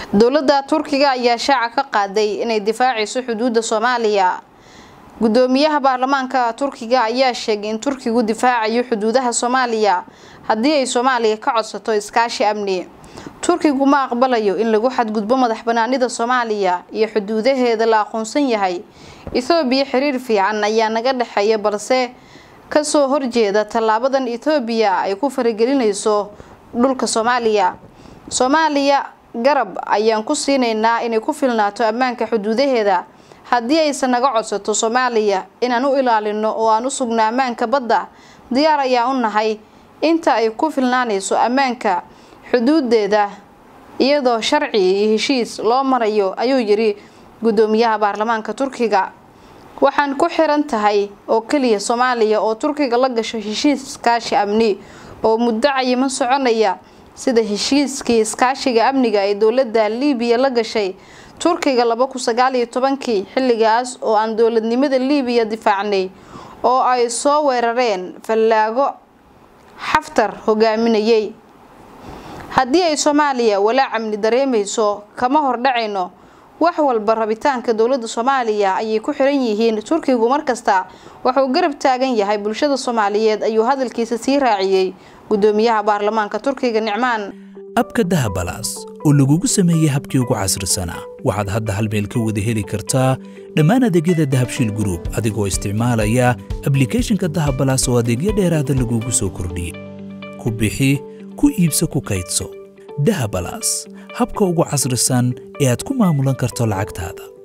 dowladda turkiga ayaa shaaca ka qaaday inay difaacayso xuduudda soomaaliya gudoomiyaha baarlamaanka turkiga ayaa sheegay in turkigu difaacayo xuduudaha soomaaliya haddii ay soomaaliya ka codsato iskaashi amni turkigu ma aqbalayo in lagu xadgudbo madax banaanida soomaaliya iyo xuduudaheeda la aqoonsan yahay ethoobiya xiriir fiican ayaa naga dhexeeya balse kasoo horjeeda tallaabadan ethoobiya ay ku faragelinayso dhulka soomaaliya soomaaliya garab ayaan ku siinaynaa inay ku filnaato ammaanka xuduudaheeda haddii aysan naga codsato soomaaliya inaan u ilaalino oo aan u sugno ammaanka badda diyaar ayaan u nahay inta ay ku filnaanayso ammaanka xuduudeeda iyadoo sharci iyo heshiis loo marayo ayuu yiri gudoomiyaha baarlamaanka turkiga waxaan ku xiran tahay oo keliya soomaaliya oo turkiga la gasho heshiis iskaashi amni oo muddo cayiman soconaya sida heshiiskii iskaashiga amniga ee dowladda liibiya la gashay turkiga laba kun sagaal iyo tobankii xilligaas oo aan dowladnimada liibiya difaacnay oo ay soo weerareen fallaago xaftar hogaaminayay haddii ay soomaaliya walaac amni dareemayso kama hordhacayno wax walba rabitaanka dowladda soomaaliya ayay ku xiran yihiin turkigu markasta wuxuu garab taagan yahay bulshada soomaaliyeed ayuu hadalkiisa sii raaciyey gudoomiyaha baarlamaanka turkiga nicmaan abka dahabalaas oo lagugu sameeyey habkii ugu casrisanaa waxaad hadda hal meel ka wada heli kartaa dhammaan adeegyada dahabshiil gruub adigoo isticmaalaya ablikhethonka dahabalaas oo adeegyo dheeraada lagugu soo kordhiyey ku bixi ku iibso ku kaydso dahabalaas habka ugu casrisan ee aad ku maamulan karto lacagtaada